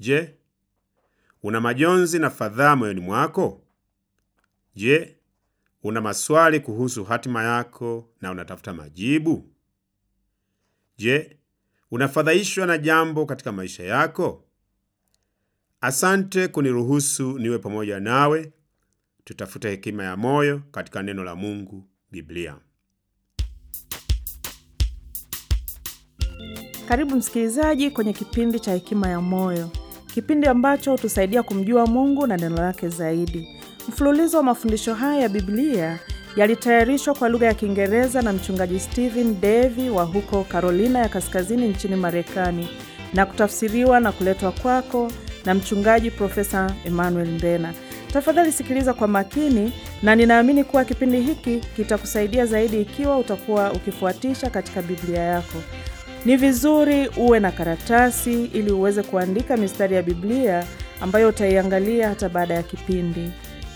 Je, una majonzi na fadhaa moyoni mwako? Je, una maswali kuhusu hatima yako na unatafuta majibu? Je, unafadhaishwa na jambo katika maisha yako? Asante kuniruhusu niwe pamoja nawe. Tutafute hekima ya moyo katika neno la Mungu, Biblia. Karibu msikilizaji kwenye kipindi cha Hekima ya Moyo, kipindi ambacho hutusaidia kumjua Mungu na neno lake zaidi. Mfululizo wa mafundisho haya ya Biblia yalitayarishwa kwa lugha ya Kiingereza na mchungaji Stephen Davy wa huko Carolina ya Kaskazini nchini Marekani na kutafsiriwa na kuletwa kwako na mchungaji Profesa Emmanuel Mbena. Tafadhali sikiliza kwa makini, na ninaamini kuwa kipindi hiki kitakusaidia zaidi ikiwa utakuwa ukifuatisha katika Biblia yako. Ni vizuri uwe na karatasi ili uweze kuandika mistari ya Biblia ambayo utaiangalia hata baada ya kipindi.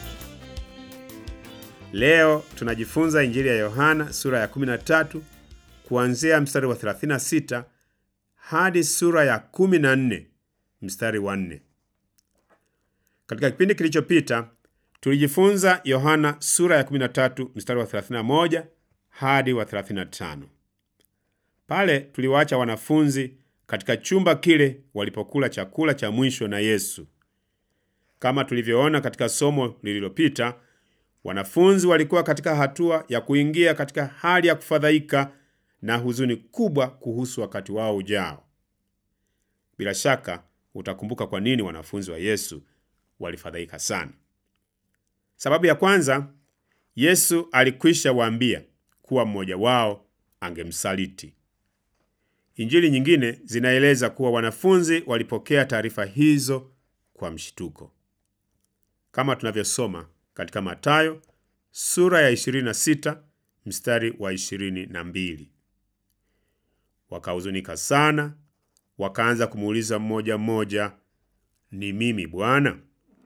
Leo tunajifunza Injili ya Yohana sura ya 13 kuanzia mstari wa 36 hadi sura ya 14 mstari wa 4. Katika kipindi kilichopita tulijifunza Yohana sura ya 13 mstari wa 31 hadi wa 35. Pale tuliwaacha wanafunzi katika chumba kile walipokula chakula cha mwisho na Yesu. Kama tulivyoona katika somo lililopita, wanafunzi walikuwa katika hatua ya kuingia katika hali ya kufadhaika na huzuni kubwa kuhusu wakati wao ujao. Bila shaka utakumbuka kwa nini wanafunzi wa Yesu walifadhaika sana. Sababu ya kwanza, Yesu alikwisha waambia kuwa mmoja wao angemsaliti. Injili nyingine zinaeleza kuwa wanafunzi walipokea taarifa hizo kwa mshituko, kama tunavyosoma katika Mathayo sura ya 26 mstari wa 22. Wakahuzunika sana, wakaanza kumuuliza mmoja mmoja, ni mimi Bwana?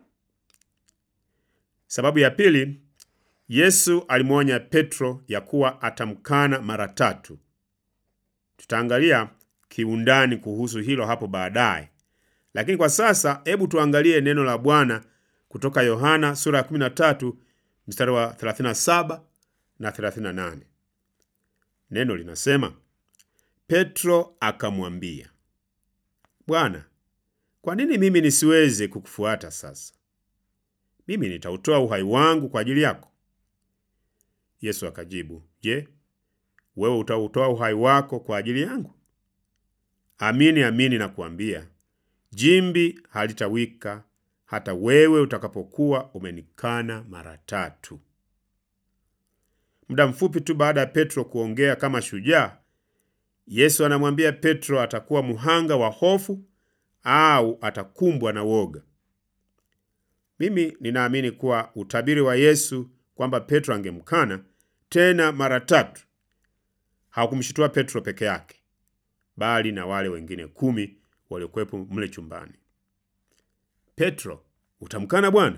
Sababu ya pili, Yesu alimwonya Petro ya kuwa atamkana mara tatu. Tutaangalia kiundani kuhusu hilo hapo baadaye, lakini kwa sasa hebu tuangalie neno la Bwana kutoka Yohana sura ya 13 mstari wa 37 na 38. Neno linasema, Petro akamwambia, Bwana, kwa nini mimi nisiweze kukufuata sasa? Mimi nitautoa uhai wangu kwa ajili yako. Yesu akajibu, Je, wewe utautoa uhai wako kwa ajili yangu? Amini amini nakuambia, jimbi halitawika hata wewe utakapokuwa umenikana mara tatu. Muda mfupi tu baada ya Petro kuongea kama shujaa, Yesu anamwambia Petro atakuwa mhanga wa hofu au atakumbwa na woga. Mimi ninaamini kuwa utabiri wa Yesu kwamba Petro angemkana tena mara tatu haukumshitua Petro peke yake, bali na wale wengine kumi waliokuwepo mle chumbani. Petro, utamkana Bwana?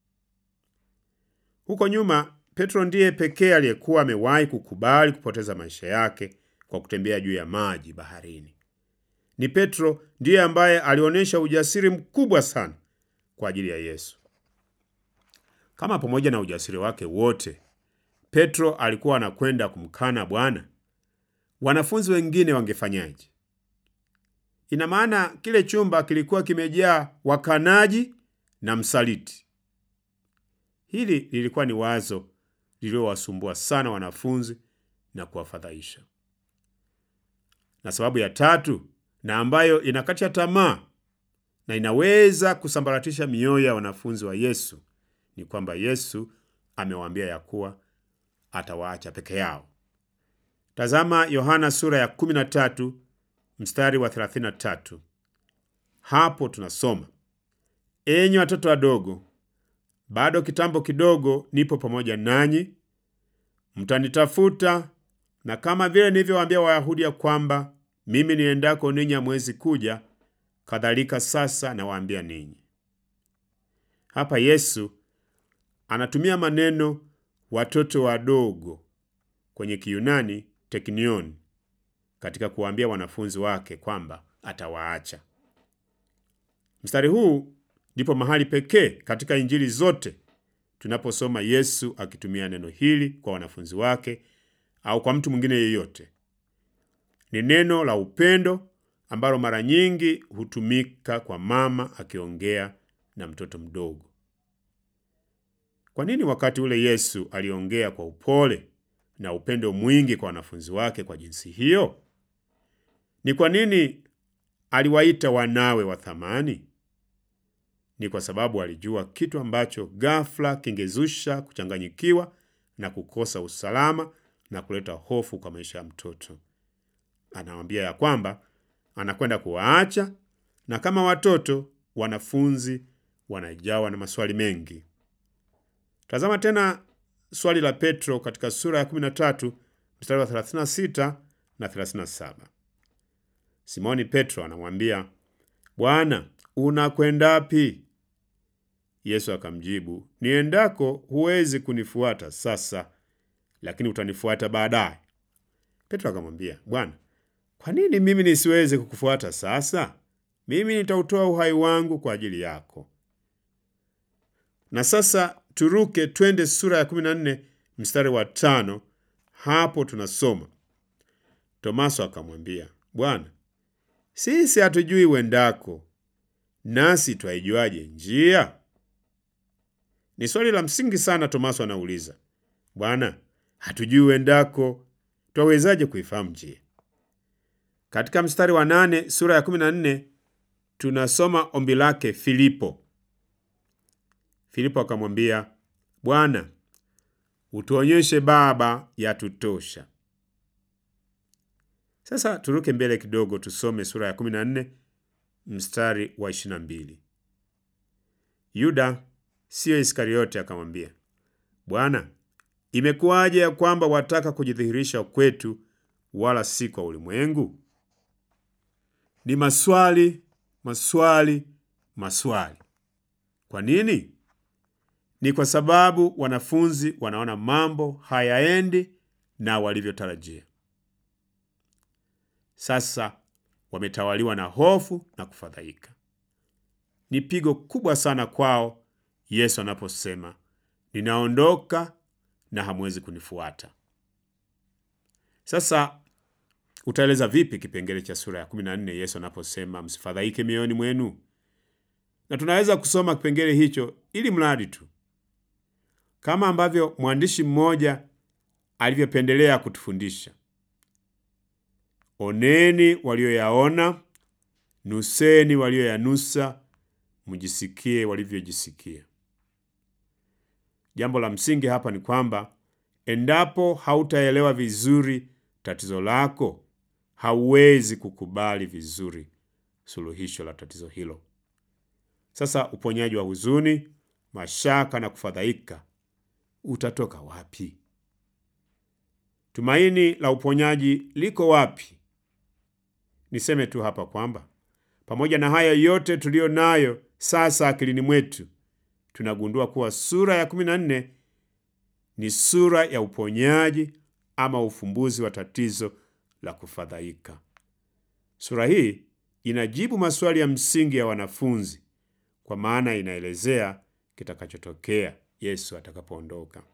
Huko nyuma, Petro ndiye pekee aliyekuwa amewahi kukubali kupoteza maisha yake kwa kutembea juu ya maji baharini. Ni Petro ndiye ambaye alionyesha ujasiri mkubwa sana kwa ajili ya Yesu. Kama pamoja na ujasiri wake wote, Petro alikuwa anakwenda kumkana Bwana, wanafunzi wengine wangefanyaje? Ina maana kile chumba kilikuwa kimejaa wakanaji na msaliti. Hili lilikuwa ni wazo lililowasumbua sana wanafunzi na kuwafadhaisha. Na sababu ya tatu, na ambayo inakatisha tamaa na inaweza kusambaratisha mioyo ya wanafunzi wa Yesu, ni kwamba Yesu amewaambia ya kuwa atawaacha peke yao. Tazama Yohana sura ya 13 mstari wa 33. Hapo tunasoma, enyi watoto wadogo, bado kitambo kidogo nipo pamoja nanyi, mtanitafuta, na kama vile nilivyowaambia Wayahudi ya kwamba mimi niendako ninyi hamwezi kuja, kadhalika sasa nawaambia ninyi. Hapa Yesu anatumia maneno watoto wadogo kwenye Kiyunani teknion katika kuwaambia wanafunzi wake kwamba atawaacha. Mstari huu ndipo mahali pekee katika Injili zote tunaposoma Yesu akitumia neno hili kwa wanafunzi wake au kwa mtu mwingine yeyote. Ni neno la upendo ambalo mara nyingi hutumika kwa mama akiongea na mtoto mdogo. Kwa nini wakati ule Yesu aliongea kwa upole na upendo mwingi kwa wanafunzi wake kwa jinsi hiyo? Ni kwa nini aliwaita wanawe wa thamani? Ni kwa sababu alijua kitu ambacho ghafla kingezusha kuchanganyikiwa na kukosa usalama na kuleta hofu kwa maisha ya mtoto. Anawaambia ya kwamba anakwenda kuwaacha, na kama watoto, wanafunzi wanajawa na maswali mengi. Tazama tena swali la Petro katika sura ya 13 mstari wa 36 na 37. Simoni Petro anamwambia, Bwana, unakwendapi? Yesu akamjibu, niendako huwezi kunifuata sasa, lakini utanifuata baadaye. Petro akamwambia, Bwana, kwa nini mimi nisiweze kukufuata sasa? Mimi nitautoa uhai wangu kwa ajili yako. Na sasa turuke twende sura ya 14 mstari wa tano. Hapo tunasoma Tomaso akamwambia, Bwana, sisi hatujui uendako, nasi twaijuaje njia? Ni swali la msingi sana. Tomaso anauliza, Bwana, hatujui uendako, twawezaje kuifahamu njia? Katika mstari wa nane sura ya 14 tunasoma ombi lake Filipo. Filipo akamwambia, Bwana, utuonyeshe Baba, yatutosha. Sasa turuke mbele kidogo, tusome sura ya 14 mstari wa 22. Yuda siyo Iskariote akamwambia, Bwana, imekuwaje ya kwamba wataka kujidhihirisha kwetu, wala si kwa ulimwengu? Ni maswali, maswali, maswali. Kwa nini? Ni kwa sababu wanafunzi wanaona mambo hayaendi na walivyotarajia. Sasa wametawaliwa na hofu na kufadhaika. Ni pigo kubwa sana kwao Yesu anaposema, ninaondoka na hamwezi kunifuata. Sasa utaeleza vipi kipengele cha sura ya 14 Yesu anaposema msifadhaike mioyoni mwenu? Na tunaweza kusoma kipengele hicho ili mradi tu kama ambavyo mwandishi mmoja alivyopendelea kutufundisha, oneni walioyaona, nuseni walioyanusa, mjisikie walivyojisikia. Jambo la msingi hapa ni kwamba endapo hautaelewa vizuri tatizo lako, hauwezi kukubali vizuri suluhisho la tatizo hilo. Sasa uponyaji wa huzuni, mashaka na kufadhaika utatoka wapi? Tumaini la uponyaji liko wapi? Niseme tu hapa kwamba pamoja na haya yote tuliyo nayo sasa akilini mwetu, tunagundua kuwa sura ya 14 ni sura ya uponyaji ama ufumbuzi wa tatizo la kufadhaika. Sura hii inajibu maswali ya msingi ya wanafunzi, kwa maana inaelezea kitakachotokea Yesu atakapoondoka.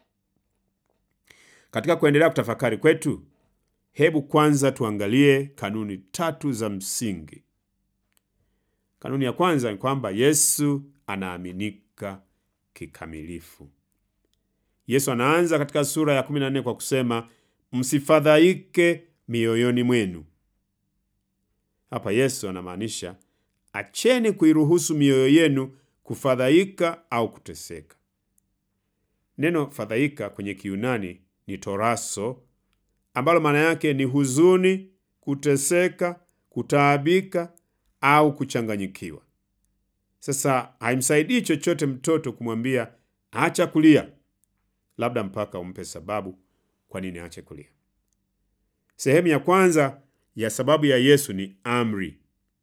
Katika kuendelea kutafakari kwetu, hebu kwanza tuangalie kanuni tatu za msingi. Kanuni ya kwanza ni kwamba Yesu anaaminika kikamilifu. Yesu anaanza katika sura ya 14 kwa kusema msifadhaike mioyoni mwenu. Hapa Yesu anamaanisha acheni kuiruhusu mioyo yenu kufadhaika au kuteseka. Neno fadhaika kwenye Kiyunani ni toraso, ambalo maana yake ni huzuni, kuteseka, kutaabika au kuchanganyikiwa. Sasa haimsaidii chochote mtoto kumwambia acha kulia, labda mpaka umpe sababu kwa nini aache kulia. Sehemu ya kwanza ya sababu ya Yesu ni amri,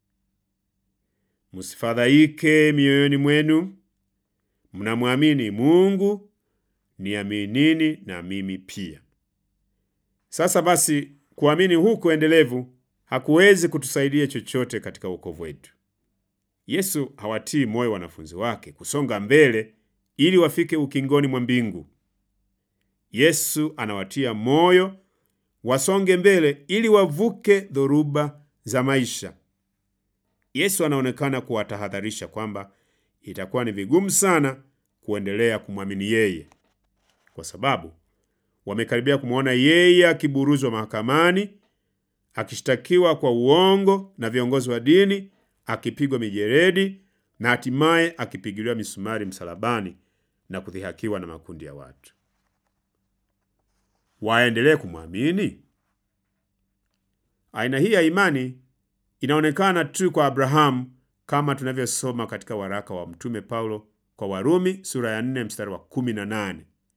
msifadhaike mioyoni mwenu, mnamwamini Mungu, niaminini na mimi pia. Sasa basi, kuamini huku endelevu hakuwezi kutusaidia chochote katika wokovu wetu. Yesu hawatii moyo wanafunzi wake kusonga mbele ili wafike ukingoni mwa mbingu. Yesu anawatia moyo wasonge mbele ili wavuke dhoruba za maisha. Yesu anaonekana kuwatahadharisha kwamba itakuwa ni vigumu sana kuendelea kumwamini yeye, kwa sababu wamekaribia kumwona yeye akiburuzwa mahakamani, akishtakiwa kwa uongo na viongozi wa dini, akipigwa mijeredi na hatimaye akipigiliwa misumari msalabani na kudhihakiwa na makundi ya watu. Waendelee kumwamini? Aina hii ya imani inaonekana tu kwa Abrahamu kama tunavyosoma katika waraka wa Mtume Paulo kwa Warumi sura ya 4 mstari wa 18,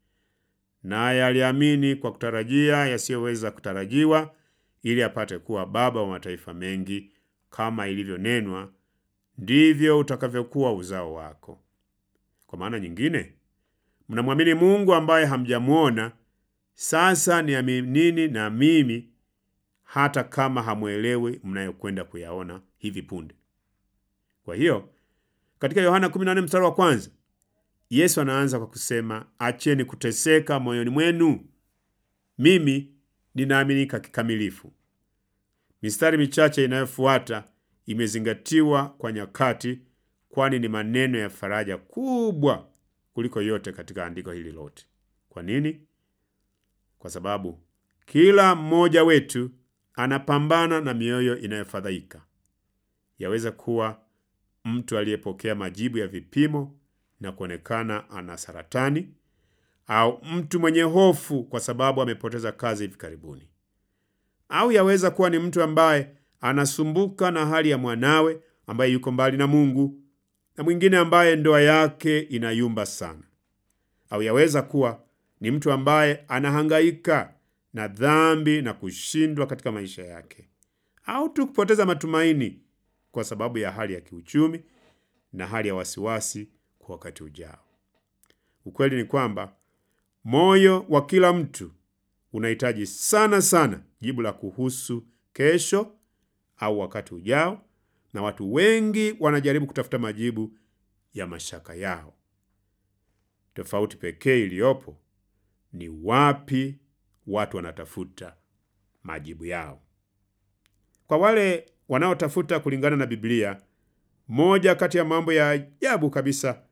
naye aliamini kwa kutarajia yasiyoweza kutarajiwa, ili apate kuwa baba wa mataifa mengi, kama ilivyonenwa, ndivyo utakavyokuwa uzao wako. Kwa maana nyingine, mnamwamini Mungu ambaye hamjamwona. Sasa niaminini na mimi hata kama hamwelewi mnayokwenda kuyaona hivi punde. Kwa hiyo katika Yohana 14 mstari wa kwanza Yesu anaanza kwa kusema, acheni kuteseka moyoni mwenu, mimi ninaaminika kikamilifu. Mistari michache inayofuata imezingatiwa kwa nyakati, kwani ni maneno ya faraja kubwa kuliko yote katika andiko hili lote. Kwa nini? Kwa sababu kila mmoja wetu anapambana na mioyo inayofadhaika. Yaweza kuwa mtu aliyepokea majibu ya vipimo na kuonekana ana saratani, au mtu mwenye hofu kwa sababu amepoteza kazi hivi karibuni, au yaweza kuwa ni mtu ambaye anasumbuka na hali ya mwanawe ambaye yuko mbali na Mungu, na mwingine ambaye ndoa yake inayumba sana, au yaweza kuwa ni mtu ambaye anahangaika na dhambi na kushindwa katika maisha yake, au tu kupoteza matumaini kwa sababu ya hali ya kiuchumi na hali ya wasiwasi kwa wakati ujao. Ukweli ni kwamba moyo wa kila mtu unahitaji sana sana jibu la kuhusu kesho au wakati ujao, na watu wengi wanajaribu kutafuta majibu ya mashaka yao. Tofauti pekee iliyopo ni wapi watu wanatafuta majibu yao. Kwa wale wanaotafuta kulingana na Biblia, moja kati ya mambo ya ajabu kabisa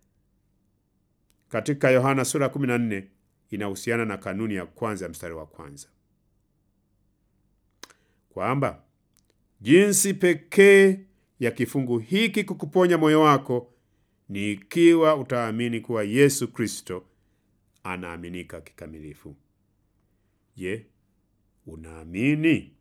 katika Yohana sura 14 inahusiana na kanuni ya kwanza ya mstari wa kwanza, kwamba jinsi pekee ya kifungu hiki kukuponya moyo wako ni ikiwa utaamini kuwa Yesu Kristo anaaminika kikamilifu. Je, unaamini?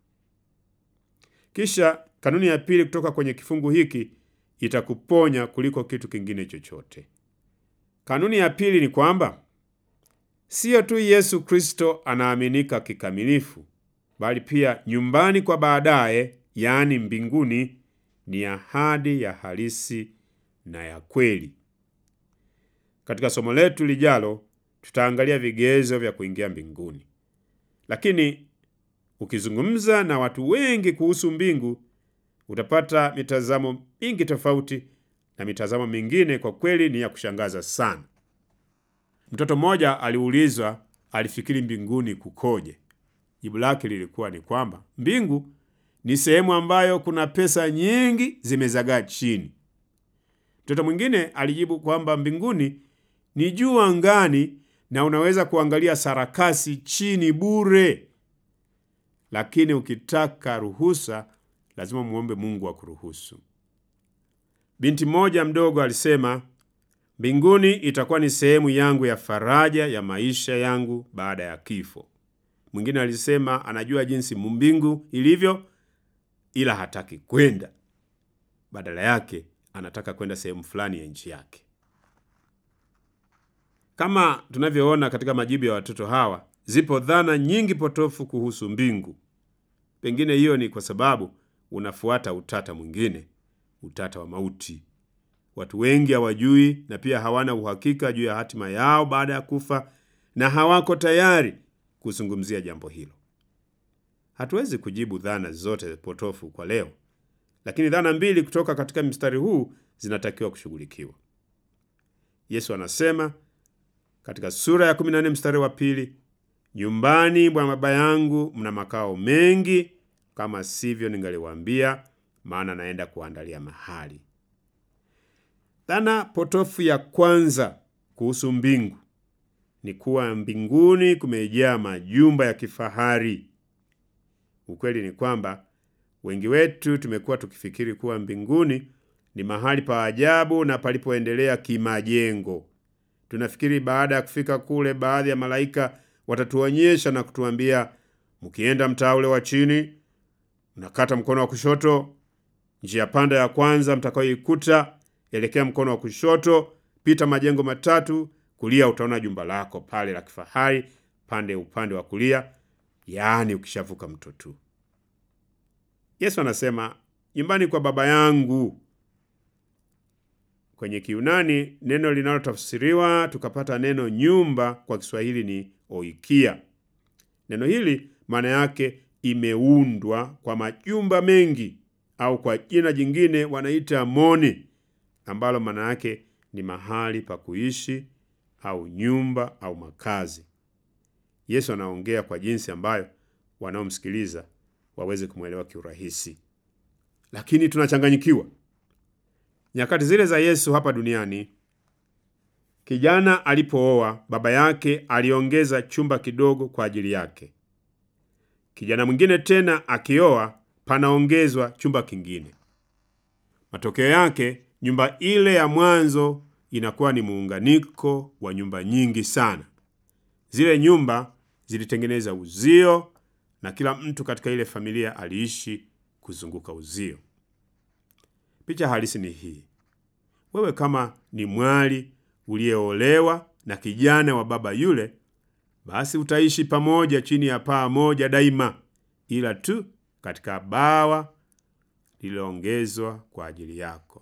Kisha kanuni ya pili kutoka kwenye kifungu hiki itakuponya kuliko kitu kingine chochote. Kanuni ya pili ni kwamba siyo tu Yesu Kristo anaaminika kikamilifu, bali pia nyumbani kwa baadaye, yaani mbinguni, ni ahadi ya halisi na ya kweli. Katika somo letu lijalo tutaangalia vigezo vya kuingia mbinguni, lakini ukizungumza na watu wengi kuhusu mbingu utapata mitazamo mingi tofauti, na mitazamo mingine kwa kweli ni ya kushangaza sana. Mtoto mmoja aliulizwa alifikiri mbinguni kukoje. Jibu lake lilikuwa ni kwamba mbingu ni sehemu ambayo kuna pesa nyingi zimezagaa chini. Mtoto mwingine alijibu kwamba mbinguni ni juu angani na unaweza kuangalia sarakasi chini bure, lakini ukitaka ruhusa lazima muombe Mungu akuruhusu. Binti mmoja mdogo alisema, mbinguni itakuwa ni sehemu yangu ya faraja ya maisha yangu baada ya kifo. Mwingine alisema anajua jinsi mbingu ilivyo, ila hataki kwenda, badala yake anataka kwenda sehemu fulani ya nchi yake. Kama tunavyoona katika majibu ya watoto hawa, zipo dhana nyingi potofu kuhusu mbingu. Pengine hiyo ni kwa sababu unafuata utata mwingine, utata wa mauti. Watu wengi hawajui na pia hawana uhakika juu ya hatima yao baada ya kufa, na hawako tayari kuzungumzia jambo hilo. Hatuwezi kujibu dhana zote potofu kwa leo, lakini dhana mbili kutoka katika mstari huu zinatakiwa kushughulikiwa. Yesu anasema katika sura ya 14 mstari wa pili, nyumbani mwa Baba yangu mna makao mengi, kama sivyo ningaliwaambia, maana naenda kuandalia mahali. Dhana potofu ya kwanza kuhusu mbingu ni kuwa mbinguni kumejaa majumba ya kifahari. Ukweli ni kwamba wengi wetu tumekuwa tukifikiri kuwa mbinguni ni mahali pa ajabu na palipoendelea kimajengo. Tunafikiri baada ya kufika kule, baadhi ya malaika watatuonyesha na kutuambia, mkienda mtaa ule wa chini, mnakata mkono wa kushoto, njia panda ya kwanza mtakayoikuta, elekea mkono wa kushoto, pita majengo matatu, kulia utaona jumba lako pale la kifahari, pande upande wa kulia, yaani ukishavuka mto tu. Yesu anasema nyumbani kwa Baba yangu. Kwenye Kiunani neno linalotafsiriwa tukapata neno nyumba kwa Kiswahili ni oikia. Neno hili maana yake imeundwa kwa majumba mengi, au kwa jina jingine wanaita moni, ambalo maana yake ni mahali pa kuishi au nyumba au makazi. Yesu anaongea kwa jinsi ambayo wanaomsikiliza waweze kumwelewa kiurahisi, lakini tunachanganyikiwa. Nyakati zile za Yesu hapa duniani, kijana alipooa, baba yake aliongeza chumba kidogo kwa ajili yake. Kijana mwingine tena akioa, panaongezwa chumba kingine. Matokeo yake, nyumba ile ya mwanzo inakuwa ni muunganiko wa nyumba nyingi sana. Zile nyumba zilitengeneza uzio na kila mtu katika ile familia aliishi kuzunguka uzio. Picha halisi ni hii: wewe kama ni mwali uliyeolewa na kijana wa baba yule, basi utaishi pamoja chini ya paa moja daima, ila tu katika bawa lililoongezwa kwa ajili yako.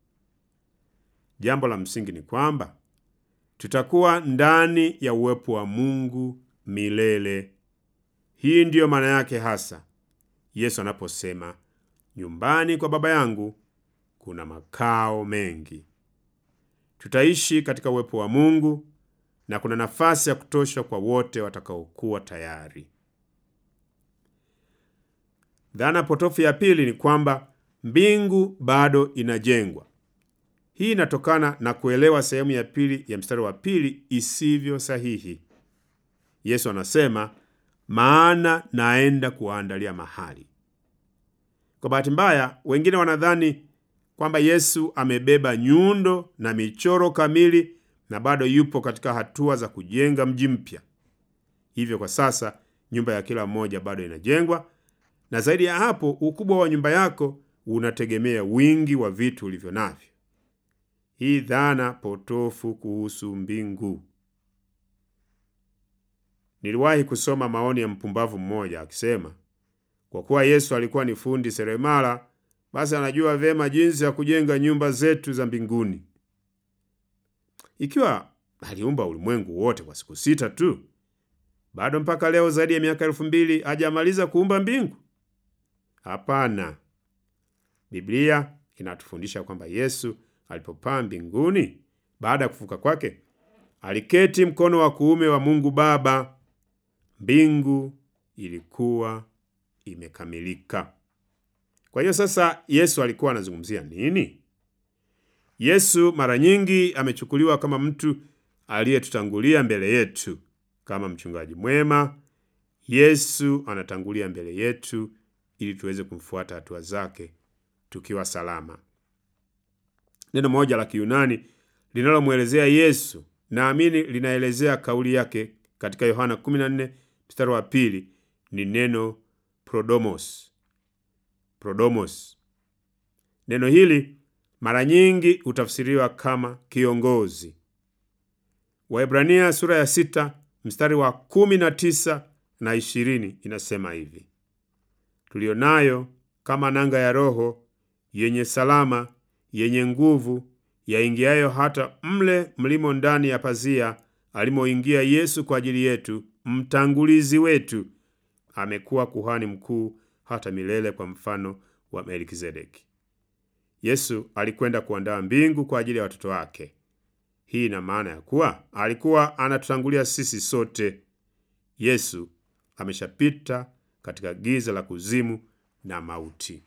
Jambo la msingi ni kwamba tutakuwa ndani ya uwepo wa Mungu milele. Hii ndiyo maana yake hasa Yesu anaposema nyumbani kwa Baba yangu kuna makao mengi. Tutaishi katika uwepo wa Mungu na kuna nafasi ya kutosha kwa wote watakaokuwa tayari. Dhana potofu ya pili ni kwamba mbingu bado inajengwa. Hii inatokana na kuelewa sehemu ya pili ya mstari wa pili isivyo sahihi. Yesu anasema maana naenda kuwaandalia mahali. Kwa bahati mbaya, wengine wanadhani kwamba Yesu amebeba nyundo na michoro kamili na bado yupo katika hatua za kujenga mji mpya. Hivyo kwa sasa nyumba ya kila mmoja bado inajengwa, na zaidi ya hapo, ukubwa wa nyumba yako unategemea wingi wa vitu ulivyo navyo. Hii dhana potofu kuhusu mbingu. Niliwahi kusoma maoni ya mpumbavu mmoja akisema, kwa kuwa Yesu alikuwa ni fundi seremala, basi anajua vyema jinsi ya kujenga nyumba zetu za mbinguni. Ikiwa aliumba ulimwengu wote kwa siku sita tu, bado mpaka leo zaidi ya miaka elfu mbili hajamaliza kuumba mbingu? Hapana. Biblia inatufundisha kwamba Yesu alipopaa mbinguni baada ya kufuka kwake, aliketi mkono wa kuume wa Mungu Baba. Mbingu ilikuwa imekamilika. Kwa hiyo sasa, Yesu alikuwa anazungumzia nini? Yesu mara nyingi amechukuliwa kama mtu aliyetutangulia mbele yetu. Kama mchungaji mwema, Yesu anatangulia mbele yetu ili tuweze kumfuata hatua zake tukiwa salama. Neno moja la Kiyunani linalomwelezea Yesu naamini linaelezea kauli yake katika Yohana 14 mstari wa pili ni neno prodomos. Prodomos. Neno hili mara nyingi hutafsiriwa kama kiongozi. Waebrania sura ya sita mstari wa kumi na tisa na ishirini inasema hivi: tulionayo kama nanga ya Roho yenye salama yenye nguvu yaingiayo hata mle mlimo ndani ya pazia alimoingia Yesu kwa ajili yetu, mtangulizi wetu, amekuwa kuhani mkuu hata milele, kwa mfano wa Melkizedeki. Yesu alikwenda kuandaa mbingu kwa ajili ya watoto wake. Hii ina maana ya kuwa alikuwa anatutangulia sisi sote. Yesu ameshapita katika giza la kuzimu na mauti.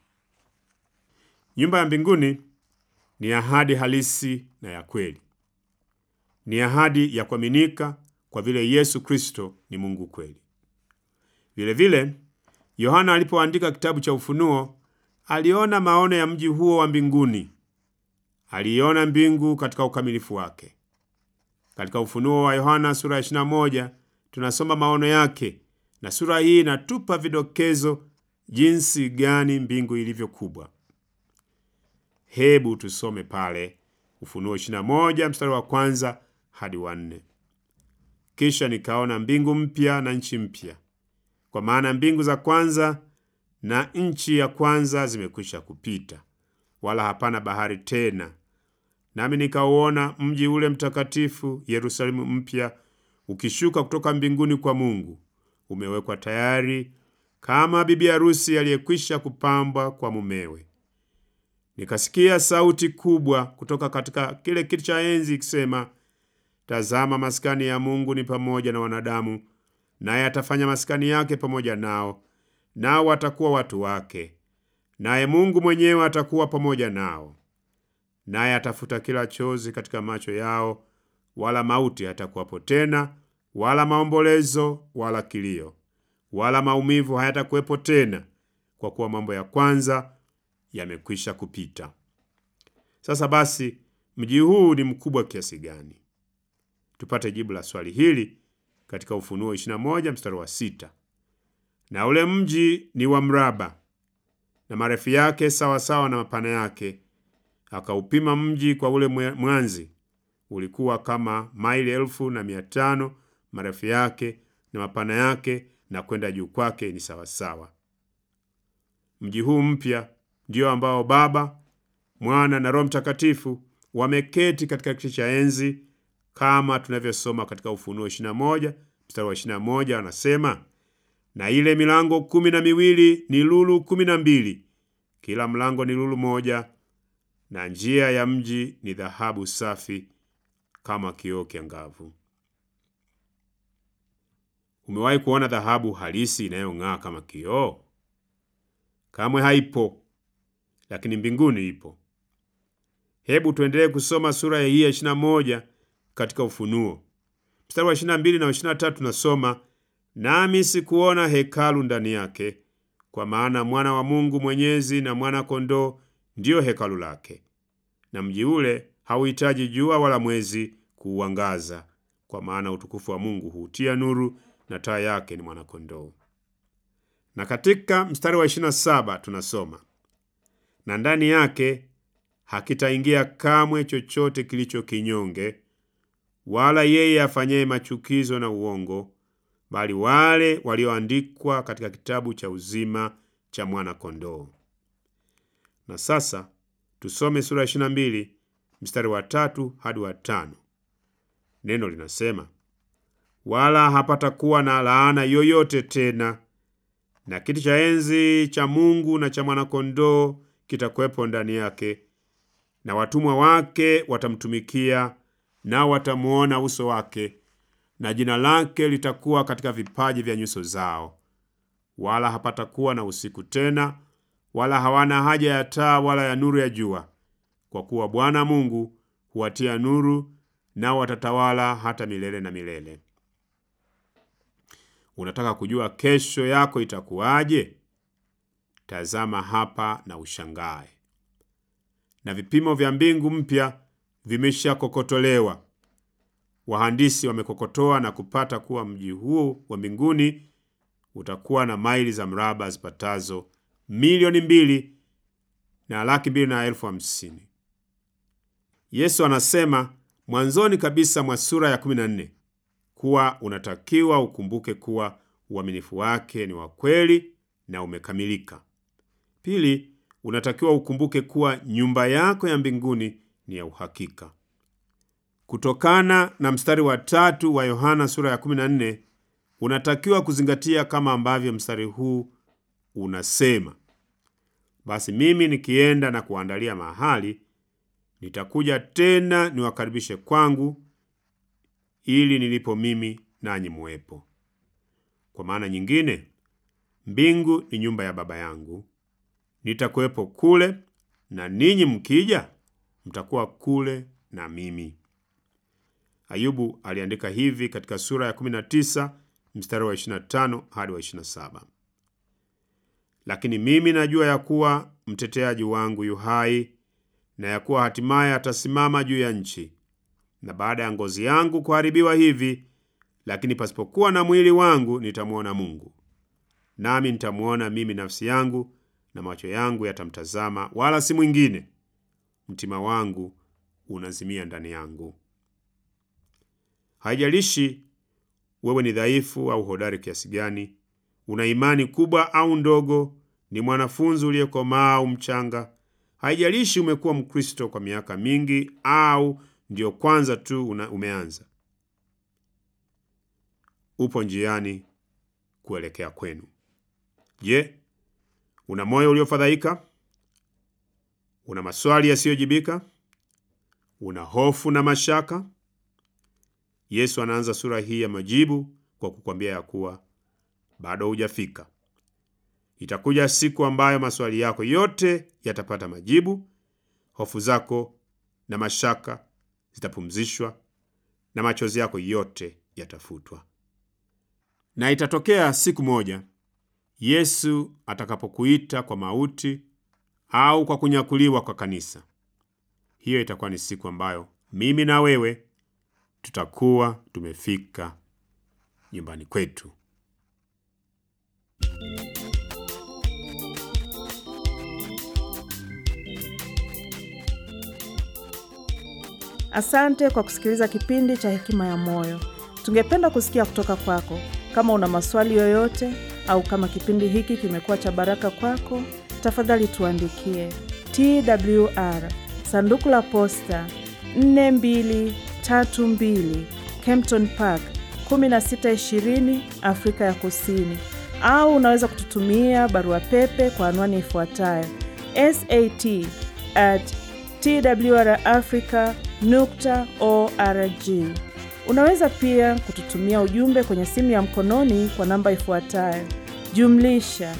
Nyumba ya mbinguni ni ahadi halisi na ya kweli. Ni ahadi ya kuaminika kwa vile Yesu Kristo ni Mungu kweli. Vilevile, Yohana alipoandika kitabu cha Ufunuo aliona maono ya mji huo wa mbinguni. Aliiona mbingu katika ukamilifu wake. Katika Ufunuo wa Yohana sura ya 21 tunasoma maono yake, na sura hii inatupa vidokezo jinsi gani mbingu ilivyo kubwa. Hebu tusome pale Ufunuo 21 mstari wa kwanza hadi wa nne. Kisha nikaona mbingu mpya na nchi mpya, kwa maana mbingu za kwanza na nchi ya kwanza zimekwisha kupita, wala hapana bahari tena. Nami nikauona mji ule mtakatifu Yerusalemu mpya ukishuka kutoka mbinguni kwa Mungu, umewekwa tayari kama bibi harusi aliyekwisha kupambwa kwa mumewe. Nikasikia sauti kubwa kutoka katika kile kiti cha enzi ikisema, Tazama, maskani ya Mungu ni pamoja na wanadamu, naye atafanya maskani yake pamoja nao, nao watakuwa watu wake, naye Mungu mwenyewe atakuwa pamoja nao. Naye atafuta kila chozi katika macho yao, wala mauti hatakuwapo tena, wala maombolezo, wala kilio, wala maumivu hayatakuwepo tena, kwa kuwa mambo ya kwanza yamekwisha kupita. Sasa basi, mji huu ni mkubwa kiasi gani? Tupate jibu la swali hili katika Ufunuo 21 mstari wa sita. Na ule mji ni wa mraba na marefu yake sawasawa na mapana yake. Akaupima mji kwa ule mwanzi, ulikuwa kama maili elfu na mia tano marefu yake na mapana yake, na kwenda juu kwake ni sawasawa. Mji huu mpya ndio ambao Baba, Mwana na Roho Mtakatifu wameketi katika kiti cha enzi, kama tunavyosoma katika Ufunuo 21 mstari wa 21, anasema na ile milango kumi na miwili ni lulu kumi na mbili, kila mlango ni lulu moja, na njia ya mji ni dhahabu safi kama kioo kiangavu. Umewahi kuona dhahabu halisi inayong'aa kama kioo? Kamwe haipo, lakini mbinguni ipo. Hebu tuendelee kusoma sura hii ya 21 katika Ufunuo mstari wa 22 na 23, tunasoma nami sikuona hekalu ndani yake, kwa maana mwana wa Mungu Mwenyezi na mwana kondoo ndiyo hekalu lake, na mji ule hauhitaji jua wala mwezi kuuangaza, kwa maana utukufu wa Mungu huutia nuru, na taa yake ni mwanakondoo. Na katika mstari wa 27 tunasoma na ndani yake hakitaingia kamwe chochote kilicho kinyonge, wala yeye afanyaye machukizo na uongo, bali wale walioandikwa katika kitabu cha uzima cha mwana-kondoo. Na sasa tusome sura ya 22 mstari wa tatu hadi wa tano. Neno linasema wala hapatakuwa na laana yoyote tena, na kiti cha enzi cha Mungu na cha mwana-kondoo kitakuwepo ndani yake, na watumwa wake watamtumikia, nao watamuona uso wake, na jina lake litakuwa katika vipaji vya nyuso zao. Wala hapatakuwa na usiku tena, wala hawana haja ya taa wala ya nuru ya jua, kwa kuwa Bwana Mungu huwatia nuru, nao watatawala hata milele na milele. Unataka kujua kesho yako itakuwaje? Tazama hapa na ushangae. Na vipimo vya mbingu mpya vimeshakokotolewa. Wahandisi wamekokotoa na kupata kuwa mji huu wa mbinguni utakuwa na maili za mraba zipatazo milioni mbili na laki mbili na elfu hamsini. Yesu anasema mwanzoni kabisa mwa sura ya 14 kuwa unatakiwa ukumbuke kuwa uaminifu wake ni wa kweli na umekamilika. Pili, unatakiwa ukumbuke kuwa nyumba yako ya mbinguni ni ya uhakika. Kutokana na mstari wa tatu wa Yohana sura ya 14, unatakiwa kuzingatia kama ambavyo mstari huu unasema. basi mimi nikienda na kuandalia mahali, nitakuja tena niwakaribishe kwangu, ili nilipo mimi nanyi muwepo. Kwa maana nyingine, mbingu ni nyumba ya Baba yangu, nitakuwepo kule, na ninyi mkija, mtakuwa kule na mimi. Ayubu aliandika hivi katika sura ya 19 mstari wa 25 hadi wa 27. Lakini mimi najua ya kuwa mteteaji wangu yu hai, na ya kuwa hatimaye atasimama juu ya nchi. Na baada ya ngozi yangu kuharibiwa hivi, lakini pasipokuwa na mwili wangu, nitamwona Mungu. Nami nitamwona mimi nafsi yangu, na macho yangu yatamtazama, wala si mwingine. Mtima wangu unazimia ndani yangu. Haijalishi wewe ni dhaifu au hodari kiasi gani, una imani kubwa au ndogo, ni mwanafunzi uliyekomaa au mchanga, haijalishi umekuwa Mkristo kwa miaka mingi au ndiyo kwanza tu una umeanza, upo njiani kuelekea kwenu. Je, una moyo uliofadhaika? Una maswali yasiyojibika? Una hofu na mashaka? Yesu anaanza sura hii ya majibu kwa kukwambia ya kuwa bado hujafika. Itakuja siku ambayo maswali yako yote yatapata majibu, hofu zako na mashaka zitapumzishwa, na machozi yako yote yatafutwa. Na itatokea siku moja Yesu atakapokuita kwa mauti au kwa kunyakuliwa kwa kanisa. Hiyo itakuwa ni siku ambayo mimi na wewe tutakuwa tumefika nyumbani kwetu. Asante kwa kusikiliza kipindi cha Hekima ya Moyo. Tungependa kusikia kutoka kwako. Kama una maswali yoyote au kama kipindi hiki kimekuwa cha baraka kwako, tafadhali tuandikie TWR sanduku la posta 4232 Kempton Park 1620 Afrika ya Kusini, au unaweza kututumia barua pepe kwa anwani ifuatayo sat at twrafrica nukta org. Unaweza pia kututumia ujumbe kwenye simu ya mkononi kwa namba ifuatayo jumlisha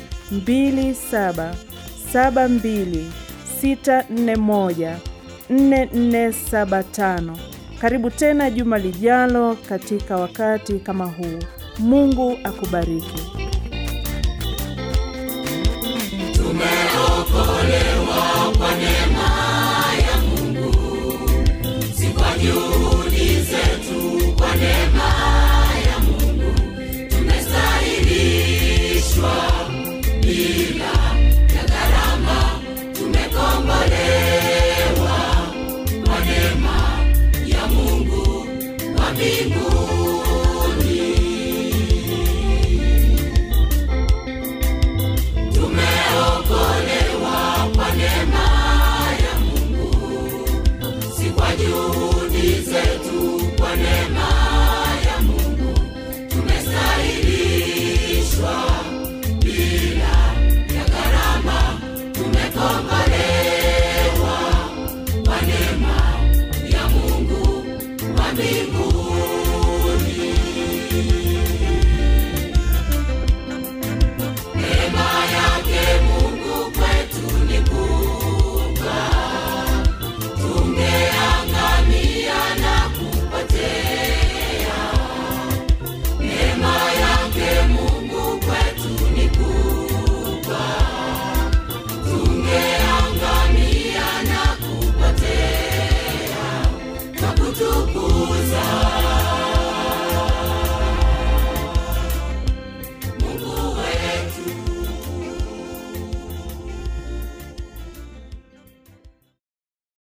2772641475. Karibu tena juma lijalo katika wakati kama huu. Mungu akubariki. Tumeokolewa kwa neema ya Mungu, si kwa juhudi zetu, kwa neema ya Mungu tumestahilishwa bila ya gharama, tumekombolewa kwa neema ya Mungu wa mbinguni. Tumeokolewa kwa neema ya Mungu, si kwa juhudi